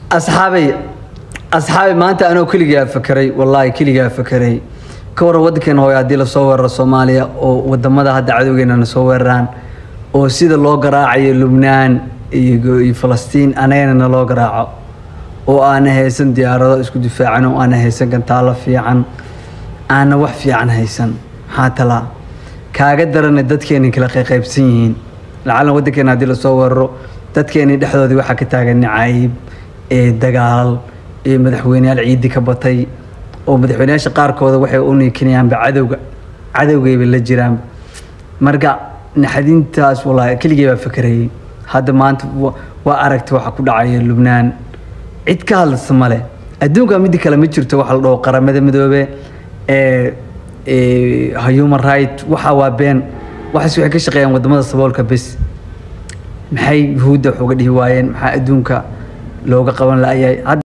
asxaabay asxaabay maanta anoo keligaa fakeray wallaahi keligaa fakeray ka waran waddankeena hooyo haddii lasoo weeraro soomaaliya oo wadamada hadda cadowgeena na soo weeraraan oo sida loo garaacayo lubnaan iyo iyo falastiin anagana na loo garaaco oo aana haysan diyaarado isku difaacan oo aana haysan gantaalo fiican aana wax fiican haysan maxaa talaa kaaga darana dadkeeni kala qayqaybsan yihiin lacalan waddankeena haddii lasoo weeraro dadkeeni dhexdoodii waxaa ka taagan nacayb ee dagaal ee madaxweyneyaal ciidi ka batay oo madaxweyneyaasha qaarkooda waxay u niikinayaanba cadowga cadowgayba la jiraanba marka naxadintaas wallaahi keligay baa fakerayay hadda maanta wa- waa aragta waxa ku dhacaya lubnaan cid ka hadlasa male adduunka midi kale ma jirto waxa la dhaho qaramada midoobe ee ee human right waxa waa been waxaas waxay ka shaqeeyaan wadamada saboolka bes maxay yuhuudda wax uga dhihi waayeen maxaa adduunka looga qaban la'yahay Hadda-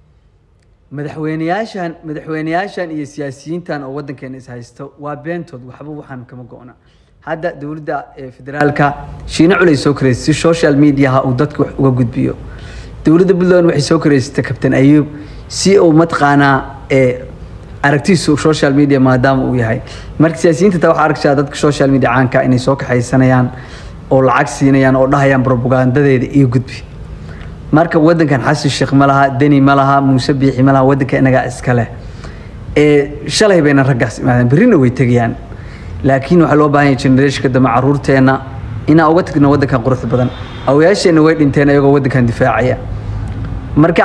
madaxweyneyaashan madaxweyneyaashan iyo siyaasiyiintan oo waddankeena is haysto waa beentood waxba waxaan kama go'na hadda dowladda ee federaalka shiine culay soo koreysay si social mediaha uu dadka wax uga gudbiyo dowladda puntland waxay soo koreysatay kabtan ayuub si uu mataqaanaa ee aragtiisu social media maadaama uu yahay marka siyaasiyiinta taa waxaa arkaysaa dadka social media caanka inay soo kaxaysanayaan oo lacag siinayaan oo dhahayaan propagandadeeda iyo gudbi marka wadankan xasan sheekh ma laha deni ma laha muuse biixi ma laha wadanka inagaa iska leh ee shalay bayna raggaas imaadeen berrina way tegayaan laakiin waxaa loo baahan yahay generationka dambe caruurteenna inaan uga tagno wadankan quruxda badan awayaasheenna way dhinteen iyagoo wadankan difaacaya marka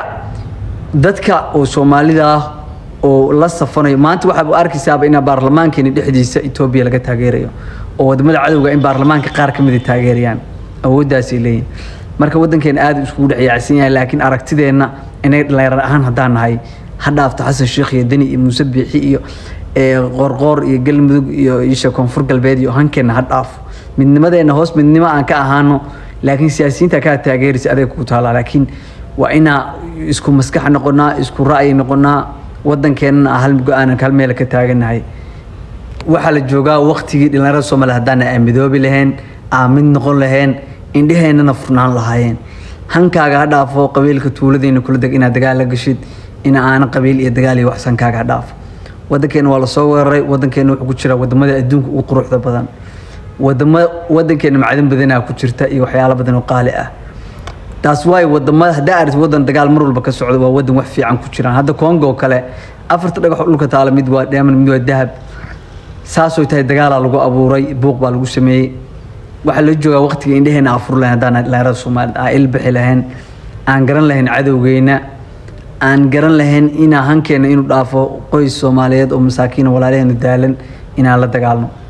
dadka oo soomaalida ah oo la safanayo maanta waxaad arkaysaaba inaa baarlamaankeeni dhexdiisa etoobiya laga taageerayo oo wadamada cadowga in baarlamaanka qaar ka mid taageerayaan awooddaasay leeyihin marka wadankeena aad iskugu dhex yaacsan yahay laakiin aragtideenna inay dhalinyar ahaan haddaan nahay ha dhaafto xasan sheekh iyo deni iyo muuse biixi iyo ee, qoorqoor iyo galmudug iyo isha koonfur galbeed iyo hankeenna ha dhaafo midnimadeenna hoos midnimo aan ka ahaano laakiin siyaasiyiinta kaa taageeraysa adeeg ku taala laakiin waa inaa isku maskax noqonaa isku ra'yi noqonaa wadankeenna hal go-aan hal meel ka taaganahay waxaa la joogaa waqtigii dhalinyarada soomaaliya haddaan aan midoobi lahayn aan mid noqon lahayn indheheennana furnaan lahaayeen hankaaga ha dhaafo qabiilka tuuladiina kula deg inaad dagaal la gashid in aana qabiil iyo dagaal iyo wax hankaaga ha dhaafo wadankeena waa lasoo weeraray wadankeena wuxuu ku jira wadamada adduunka ugu quruxda badan wadamo wadankeena macdan badanaa ku jirta iyo waxyaalo badan oo qaali ah taas waay wadamada haddaa aragti wadan dagaal mar walba ka socdo waa wadan wax fiican ku jiraan hadda congo oo kale afarta dhagax oo dhulka taala mid waa diamond mid waa dahab saasoo tahay dagaalaa lagu abuuray buuq baa lagu sameeyey waxaa la joogaa waqtiga indheheena afur lahayn haddaan dhalinyarada soomaalida aan ilbixi lahayn aan garan lahayn cadowgeyna aan garan lahayn inaa hankeena inuu dhaafo qoys soomaaliyeed oo masaakiin walaalaheena daalan inaan la dagaalno